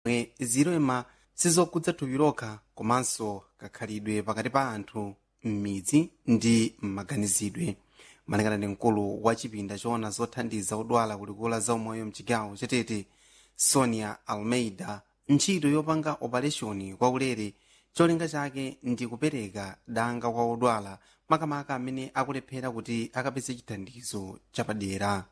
mwe zilema sizokhudza thupi lokha komanso kakhalidwe pakati pa anthu m'midzi ndi m'maganizidwe malingana ndi mkulu wa chipinda choona zothandiza odwala kulikula za umoyo mchigawo chatete sonia almeida ntchito yopanga opereshoni kwaulere cholinga chake ndi kupereka danga kwa odwala makamaka amene akulephera kuti akapeze chithandizo chapadera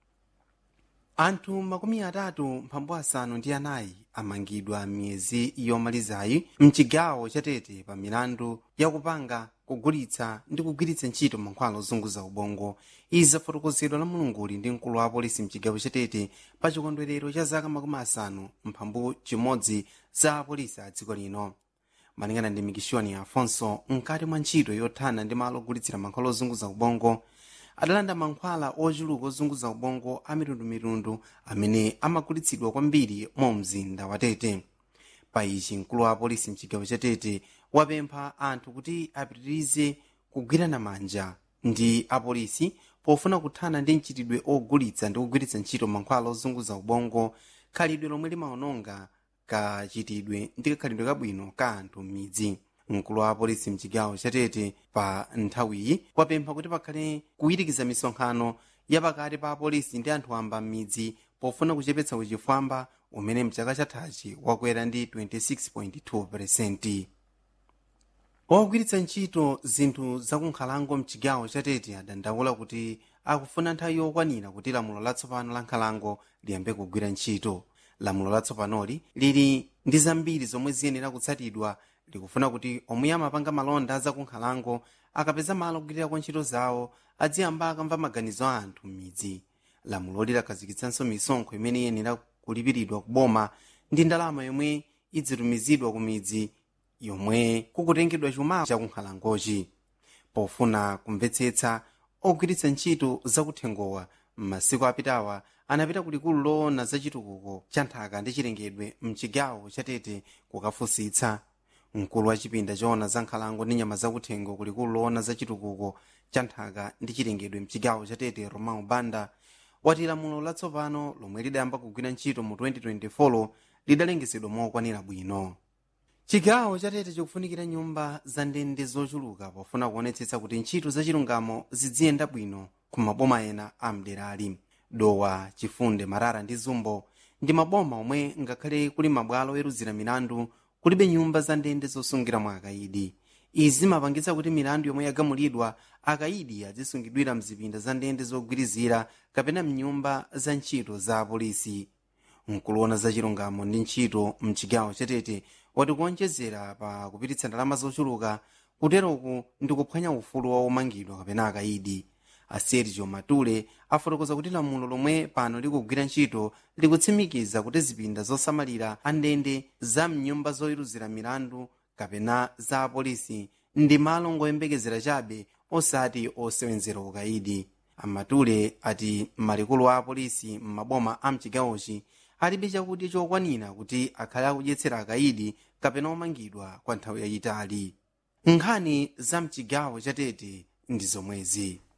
anthu makumi atatu mphambu asanu ndi anayi amangidwa miyezi yomalizayi mchigawo chatete pa milandu yakupanga kugulitsa ndi kugwiritsa ntchito mankhwala ozunguza ubongo izi zafotokozedwa la mulunguli ndi mkulu wa apolisi mchigawo chatete pa chikondwerero cha zaka makumi asanu mphambu chimodzi za apolisi a dziko lino malingana ndi mikishoni afonso mkati mwa ntchito yothana ndi malo ogulitsira mankhwala ozunguza ubongo adalanda mankhwala ochuluka ozunguza ubongo a mitundumitundu amene amagulitsidwa kwambiri mu mzinda wa tete pa ichi mkulu wa apolisi mchigawo cha tete wapempha anthu kuti apitirize kugwirana manja ndi apolisi pofuna kuthana ndi mchitidwe ogulitsa ndi kugwiritsa ntchito mankhwala ozunguza ubongo khalidwe lomwe limaononga kachitidwe ndi kakhalidwe kabwino ka anthu m'midzi mkulu wa apolisi mchigawo chatete pa nthawiyi wapempha kuti pakhale kuyirikiza misonkhano yapakati pa apolisi ndi anthu amba m'midzi pofuna kuchepetsa uchifwamba umene mchaka chathachi wakwera ndi 26.2 ogwiritsa ntchito zinthu zakunkhalango mchigawo chatete adandaula kuti akufuna nthawi yokwanira kuti lamulo latsopano la nkhalango liyambe kugwira ntchito lamulo latsopanoli lili ndi zambiri zomwe ziyenera kutsatidwa likufuna kuti omwe amapanga malonda zakunkhalango akapeza malo ogwirira ntchito zawo adziyamba akamva maganizo a anthu m'midzi lamuloli lakhazikitsanso misonkho imene iyenera kulipiridwa kuboma ndi ndalama yomwe idzitumizidwa ku midzi yomwe kukutengedwa chuma chakunkhalangochi pofuna kumvetsetsa ogwiritsa ntchito zakuthengowa m'masiku apitawa anapita kulikulu loona zachitukuko cha nthaka ndi chilengedwe mchigawo chatete kukafunsitsa mkulu wa chipinda choona za nkhalango ndi nyama zakuthengo kulikulu loona zachitukuko cha nthaka ndi chilengedwe mchigawo chatete romao banda wati lamulo latsopano lomwe lidayamba kugwira ntchito mu 2024 lidalengezedwa mokwanira bwino chigawo chatete chikufunikira nyumba za ndende zochuluka pofuna kuonetsetsa kuti ntchito zachilungamo ziziyenda bwino ku maboma ena a mderali dowa chifunde marara ndi zumbo ndi maboma omwe ngakhale kuli mabwalo oweruzira milandu kulibe nyumba za ndende zosungiramo akayidi izi zimapangitsa kuti milandu yomwe yagamulidwa akayidi azisungidwira mzipinda za ndende zogwirizira kapena mnyumba za ntchito za apolisi mkuloona za chilungamo ndi ntchito mchigawo chatete wati kuonjezera pa kupititsa ndalama zochuluka kuteroku ndi kuphwanya ufulu wa omangidwa kapena akayidi asergio matule afotokoza kuti lamulo lomwe pano likugwira ntchito likutsimikiza kuti zipinda zosamalira andende za mnyumba zoweruzira milandu kapena za apolisi ndi malo ngoyembekezera chabe osati osewenzera ukayidi amatule ati malikulu a apolisi m'maboma a mchigawochi alibe chakudya chokwanira kuti akhale akudyetsera akayidi kapena omangidwa kwa nthawi yayitali nkhani za mchigawo chatete ndi zomwezi